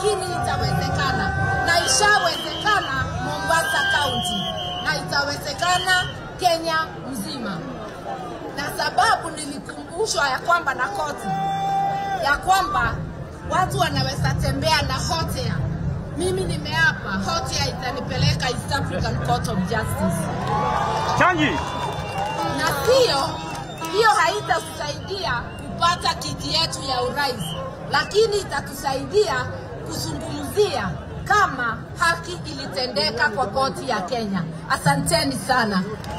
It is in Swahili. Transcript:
lakini itawezekana na ishawezekana Mombasa County na itawezekana Kenya mzima, na sababu nilikumbushwa ya kwamba na koti ya kwamba watu wanaweza tembea na hot air. Mimi nimeapa hot air itanipeleka East African Court of Justice Changi. na sio hiyo haitatusaidia kupata kiti yetu ya urais, lakini itatusaidia kuzungumzia kama haki ilitendeka kwa koti ya Kenya. Asanteni sana.